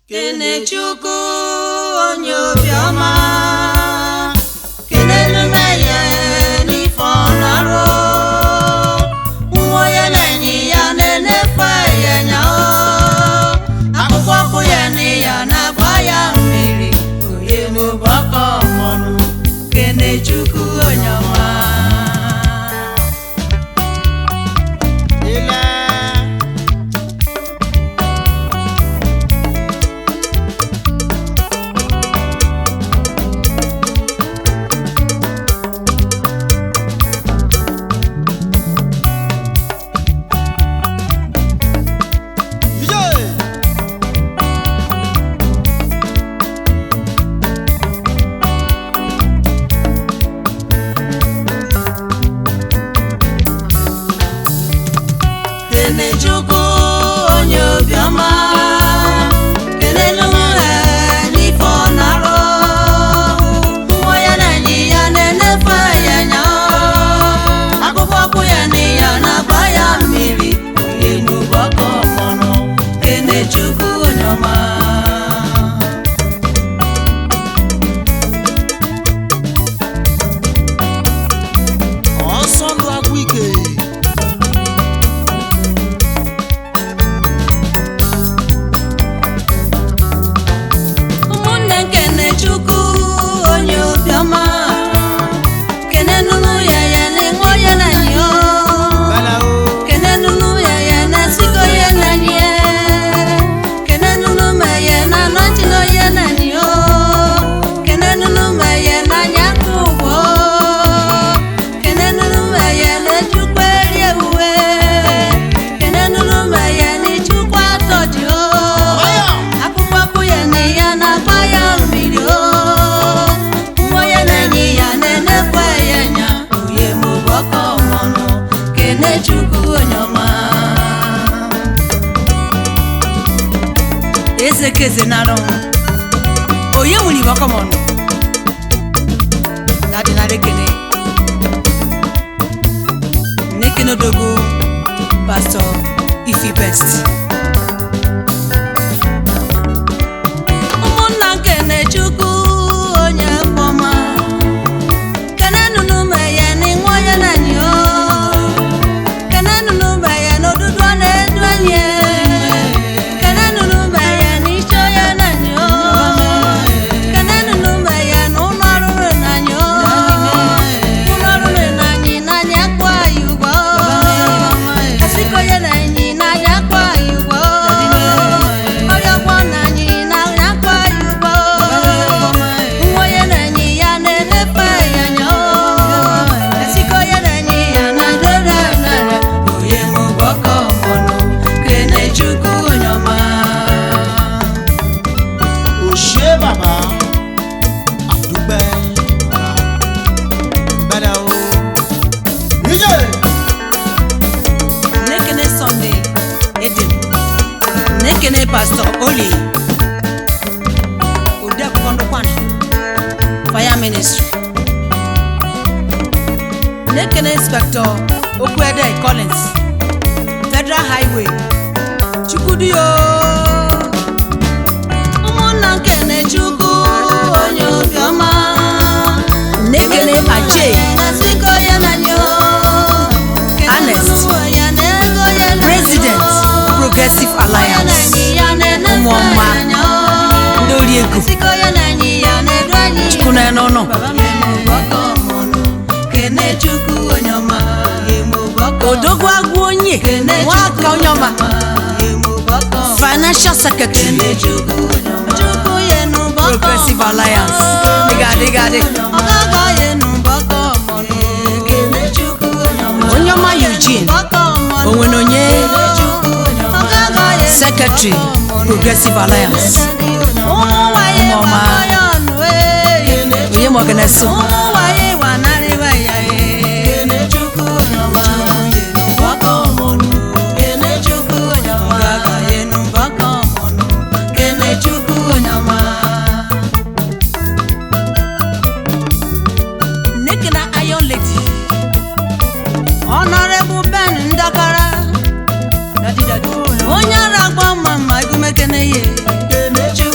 Kenechukwu onye obiọma kelelu mmehie n'ife ọ na-arụ nwa onye na-enye ya na-enefe ya nya o akwụkwọ ọkụ ya na ya na-agba ya mmiri onye mụbọkọ mọnụ Kenechukwu onye ọma Ile Ije! Kenechukwu onye obiọma kelelu nwere n'ife ọ na-arụ nwa ya na-enye ya na-enefe ya nya akwụkwọ ọkụ ya na ya na-agba ya mmiri onye n'ụbọkọ mọnụ Kenechukwu onye ọma Ọsọ ndụ agwụ ike ụmụnne Kenechukwu onye obiọma kenenunu ya ya na-enwe ya na nyo Bala o kenenunu ya ya na sigo ya na nye kenenunu ma ya na nọchino ya na nyo kenenunu ma ya na nyakụ ụgwọ kenenunu ma ya na ejukwa eri ewuwe kenenunu ma ya na ichukwa atọji o Ọya! akwụkwọ akpụ ya na ya na-agba ya mmiri o nwa ya na-enye ya na-enekwa ya nya onye mụbọkọ mọnụ Kenechukwu onye ọma eze keze nara onye nwere ibọkọ mọnụ na-adịnara ekene na-ekene odogo pastọ ifi best ụmụnna Kenechukwu onye mkpọma kenenunu meye n'ịnwe onye na-enyi o kenenunu meye n'odudu ọ na-edu enyi kenenunu meye n'iche onye na-enyi o kenenunu meye n'ụlọ ọrụrụ na-enyi o ụlọ ọrụrụ na-enyi n'anya akpọ anyị ụgwọ asịkọ onye na-enyi n'anya akpọ anyị ụgwọ ọrịa ọgwọ na-enyi n'anya akpọ anyị ụgwọ nwa onye na-enyi ya na-enefe ya nya asịkọ onye na-enyi ya na-adọrọ anara onye mụbọkọ mọnụ Kenechukwu onye ọma Òṣè bàbá àdúgbẹ́ Bala o Ije! Nekene Sunday Edem Nekene Pastor Oli Odeakwụkwọ ndụkwana Fire Ministry Nekene Inspector Okwuede Collins Federal Highway Chukwudio ụmụnna Kenechukwu onye obiọma Nekene Ache Ernest, President Progressive Alliance ụmụọma ndị oriego chukwu na n'ọnụ Kenechukwu onye ọma odogwu agwụ onye nwaka onye ọma financial secretary Progressive Alliance dịgadị gadị onye ọma Eugene onwenonye secretary Progressive Alliance ụmụọma onye ma ọganeso Nekena Iron Lady Honorable Ben Ndakara onye ara agba mma mma egumekene ye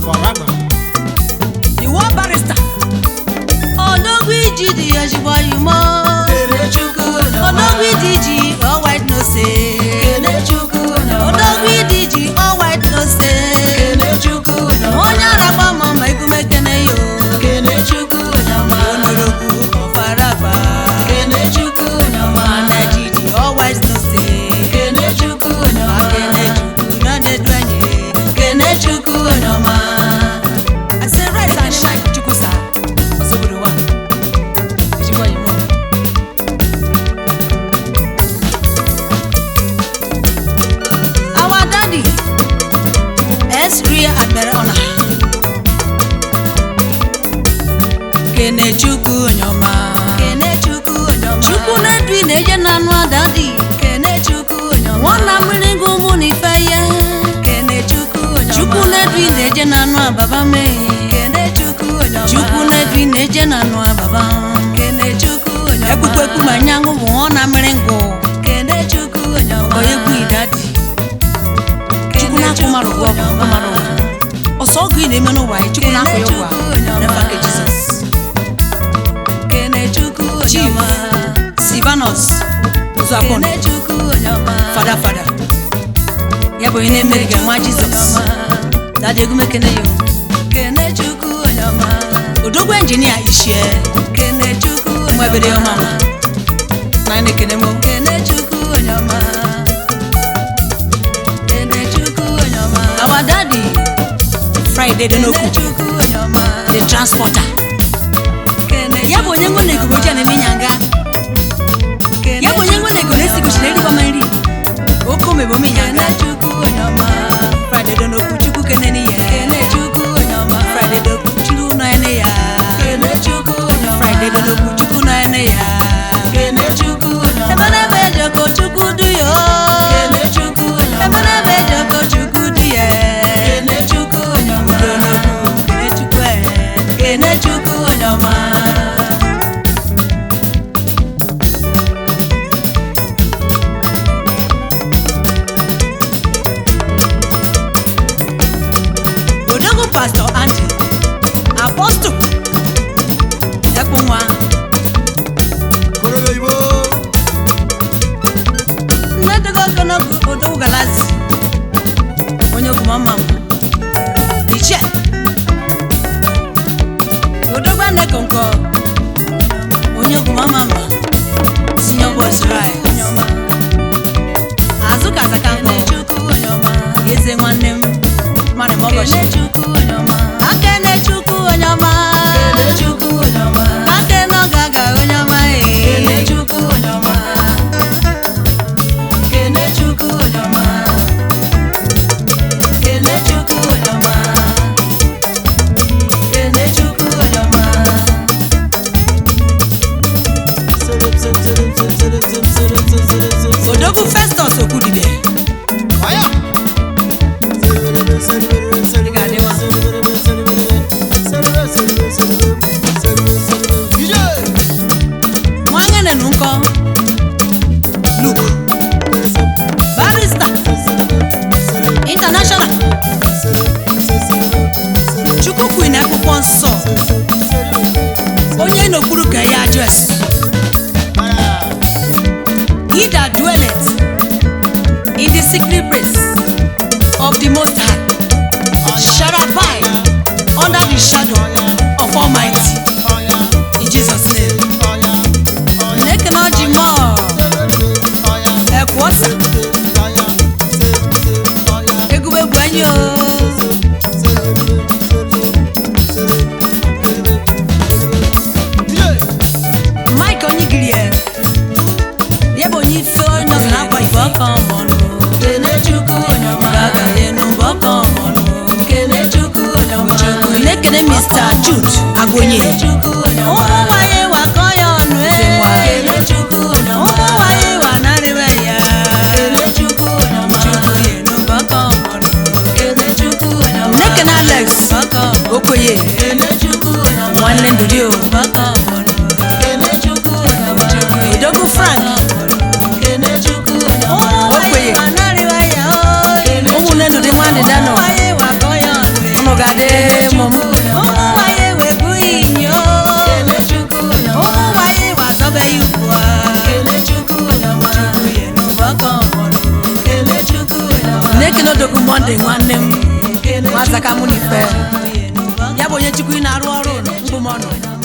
forever. the war barrister odogwu iji dị ya ezigbo oyimo odogwu ịdị ji all white no say odogwu ịdị ji all white no say onye ara gba ma ma egumekene yo onorogwu ọfaragba mana jiji all white no say akene chukwu na na-edu anyị I say rise and shine chukwu sa osoboro wa ezigbo oyimo Our daddy, S. Rear Admiral Honor. Kene Chukwu Onyoma. Chukwu na-edu ị na-eje na anụ adadi. Nwana mmiri gị ụmụ na ife ihe. Chukwu na-edu ị na-eje na anụ ababa mee. Chukwu na-edu ị na-eje na anụ ababa. Ekwukwe ekwu ma nyanwụ bụ nwa na mmiri ngụ. Onye egwu idadi. Chukwu na-akwụ mmadụ ụgwọ bụ ụgwọ mmadụ ụgwọ. Ọsọ ọgụ ị na-eme n'ụwa ya, Chukwu na-akwụ ya ụgwọ a. N'afa nke Jizọs. Chief Silvanus Uzuakon, fada fada. Ya bụ onye na-emeri gị nwa Jizọs. Dada egwu mekene ya. o. Odogwu injinia Ishie, nwa ebere ọma ma. Na anyị na-ekene mụ. Our daddy, Friday Denoku, the transporter. Ya bụ onye nwe na-ekubu oche na-eme ịnyanga. Ya bụ onye nwe na-ekubu na-esi gosi na erikwa ma nri. Oko mebe ome ịnyanga. Friday Denoku, Chukwu kene n'ihe. Friday Denoku, Chukwu nọ ya n'ihe. Friday Denoku, Chukwu nọ ya n'ihe. Ebe n'ebe ejoko Chukwu du ya o. Ebe n'ebe ejoko Chukwu du ya. Denoku, kene Chukwu e. Kene Chukwu onyoma. Odogwu Pastor Andy, Apostle, Ekpo nwa, Korobe Igbo. nne dogo ogologo Odogwu Galazi, onye ogwu mama m, Ichie, Odogwu Anekonko, onye ogwu mama m, Senior Boys Rai, Azụ Kasaka nkọ, Eze nwanne m, Mane Mogoshi, Akene Chukwu onye ọma, Akene Ọgaga onye ọma ee. Odogwu Festus Okwudide, Fire. DJ. Nwangene Nkọ, Luke, Barrister, International, Chukwu Queen akwụkwọ nsọ, onye n'okpuru ka ya adres. He that dwelleth in the secret place of the Most High shall abide under the shadow of Almighty. In Jesus' name. Nekene ọjị mọọ, ekwu ọsa, egwuregwu anyị o. Mike Onyigiri ya, ya bụ onye ife onye ọzọ na-akwa ife ọka ọmọnụ. Gaga enu bụ ọka ọmọnụ. Chukwu na-ekene Mr. Jude Agonye. Ụmụ nwanyị wakọ ya ọnụ ee. Ụmụ nwanyị wa narịwe ya. Chukwu yenu bụ ọka ọmọnụ. Nekene Alex Okoye, nwanne ndụdị o. Odogwu Frank Okoye, ụmụnne ndụdị nwanne Dano. Unu ga-adị. na-ekele odogwu monde nwanne m nwazaka mụ na ife ya bụ onye chukwu ị na-arụ ọrụ mbụ m ọnụ